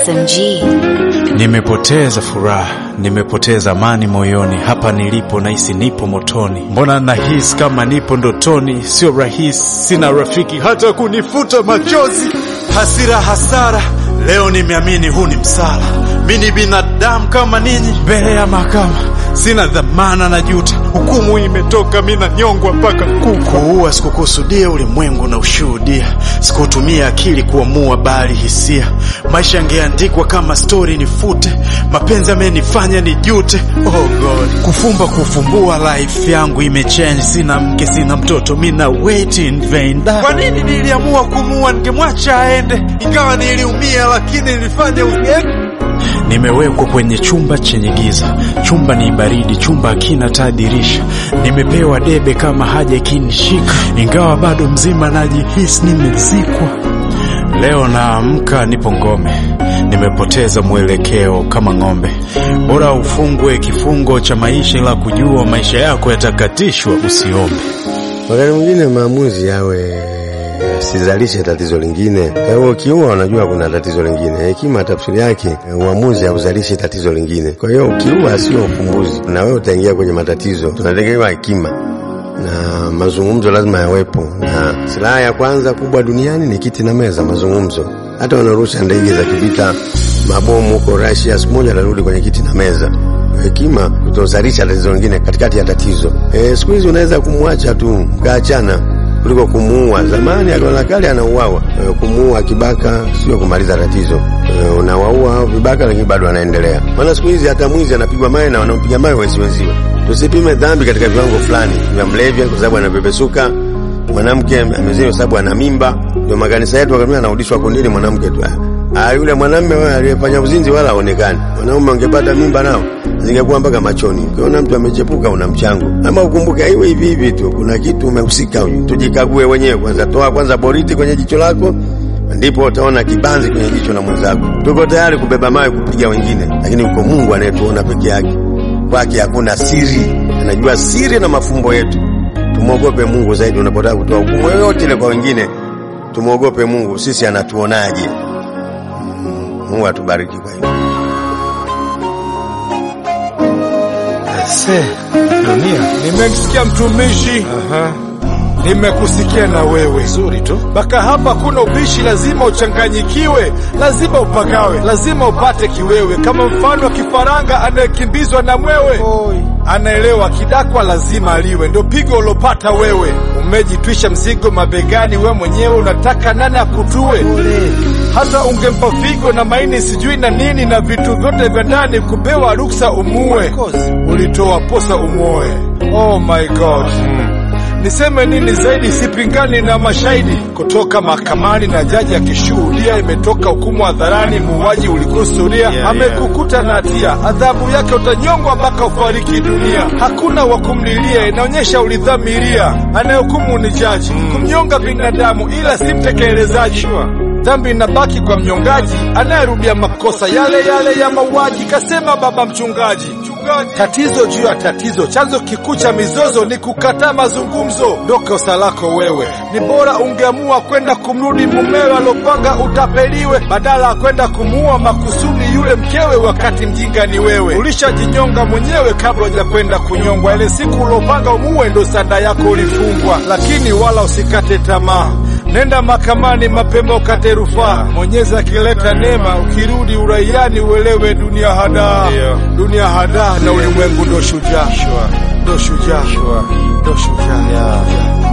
SMG. Nimepoteza furaha, nimepoteza amani moyoni. Hapa nilipo nahisi nipo motoni, mbona nahisi kama nipo ndotoni? Sio rahisi, sina rafiki hata kunifuta machozi. Hasira, hasara, leo nimeamini huu ni msala. Mi ni binadamu kama ninyi, mbele ya mahakama sina dhamana na juta. Hukumu imetoka, mi nanyongwa mpaka kuku. Kuua sikukusudia, ulimwengu na ushuhudia. Sikutumia akili kuamua, bali hisia. Maisha yangeandikwa kama stori nifute. Mapenzi amenifanya nijute. Oh God, kufumba kufumbua, life yangu imechange. Sina mke, sina mtoto, mi na wait in vain. Da. Kwa nini niliamua kumua? Ningemwacha aende, ingawa niliumia, lakini nilifanya unyeke Nimewekwa kwenye chumba chenye giza, chumba ni baridi, chumba hakina taa dirisha. Nimepewa debe kama haja ikinishika, ingawa bado mzima najihisi nimezikwa. Leo naamka nipo ngome, nimepoteza mwelekeo kama ng'ombe. Bora ufungwe kifungo cha maisha, ila kujua maisha yako yatakatishwa, usiombe. Wakati mwingine maamuzi yawe sizalishe tatizo lingine. Kwa hiyo ukiua, unajua kuna tatizo lingine. Hekima tafsiri yake uamuzi hauzalishi tatizo lingine. Kwa hiyo ukiua sio ufumbuzi, na wewe utaingia kwenye matatizo. Tunategemea hekima na mazungumzo lazima yawepo, na silaha ya kwanza kubwa duniani ni kiti na meza, mazungumzo. Hata wanarusha ndege za kivita, mabomu huko Russia, siku moja atarudi kwenye kiti na meza. Hekima kutozalisha tatizo lingine katikati ya tatizo. E, siku hizi unaweza kumwacha tu mkaachana kuliko kumuua. Zamani aliona kale anauawa. E, kumuua kibaka sio kumaliza tatizo. E, unawaua hao vibaka, lakini bado anaendelea. Maana siku hizi hata mwizi anapigwa mawe na wanaompiga mawe wezi wenziwe. Tusipime dhambi katika viwango fulani vya mlevya, kwa sababu anapepesuka. Mwanamke amezini kwa sababu ana mimba, ndio makanisa yetu wakamia anarudishwa kundini mwanamke tu. Ah, yule mwanamume wewe aliyefanya uzinzi wala haonekani. Wanaume wangepata mimba nao zingekuwa mpaka machoni. Ukiona mtu amechepuka una mchango. Ama ukumbuke hiwe hivi hivi tu, kuna kitu umehusika huyu. Tujikague wenyewe kwanza, toa kwanza boriti kwenye jicho lako, ndipo utaona kibanzi kwenye jicho la mwenzako. Tuko tayari kubeba mawe kupiga wengine, lakini uko Mungu anayetuona peke yake. Kwake hakuna siri, anajua siri na mafumbo yetu. Tumwogope Mungu zaidi unapotaka kutoa hukumu yoyote ile kwa wengine. Tumwogope Mungu, sisi anatuonaje? Mungu atubariki kwa hiyo. Se, dunia. Nimemsikia mtumishi. Aha. Nimekusikia na wewe. Nzuri tu. Mpaka hapa kuna ubishi, lazima uchanganyikiwe, lazima upagawe, lazima upate kiwewe, kama mfano wa kifaranga anayekimbizwa na mwewe. Anaelewa kidakwa lazima aliwe, ndio pigo ulopata wewe. Umejitwisha mzigo mabegani, we mwenyewe unataka nani akutue? Hata ungempa figo na maini sijui na nini na vitu vyote vya ndani, kupewa ruksa umue, ulitoa posa umuoe. Oh my God. Niseme nini zaidi? Sipingani na mashahidi kutoka mahakamani na jaji akishuhudia. Imetoka hukumu hadharani, muuaji ulikusudia, Yeah, amekukuta na hatia, adhabu yake utanyongwa mpaka ufariki dunia. Hakuna wa kumlilia, inaonyesha ulidhamiria. Anayehukumu ni jaji, kumnyonga binadamu, ila si mtekelezaji. Dhambi inabaki kwa mnyongaji anayerudia makosa yale yale ya mauaji, kasema baba mchungaji. Tatizo juu ya tatizo, chanzo kikuu cha mizozo ni kukataa mazungumzo. Ndo kosa lako wewe. Ni bora ungeamua kwenda kumrudi mumewe alopanga utapeliwe, badala ya kwenda kumuua makusudi yule mkewe, wakati mjinga ni wewe. Ulishajinyonga mwenyewe kabla hujakwenda kunyongwa. Ile siku ulopanga umuue, ndo sanda yako ulifungwa. Lakini wala usikate tamaa, nenda mahakamani mapema ukate rufaa. Mwenyezi akileta neema, ukirudi uraiani uelewe dunia hadaa, Ndio. dunia hadaa na ulimwengu ndo shujaa, ndo shujaa, ndo shujaa.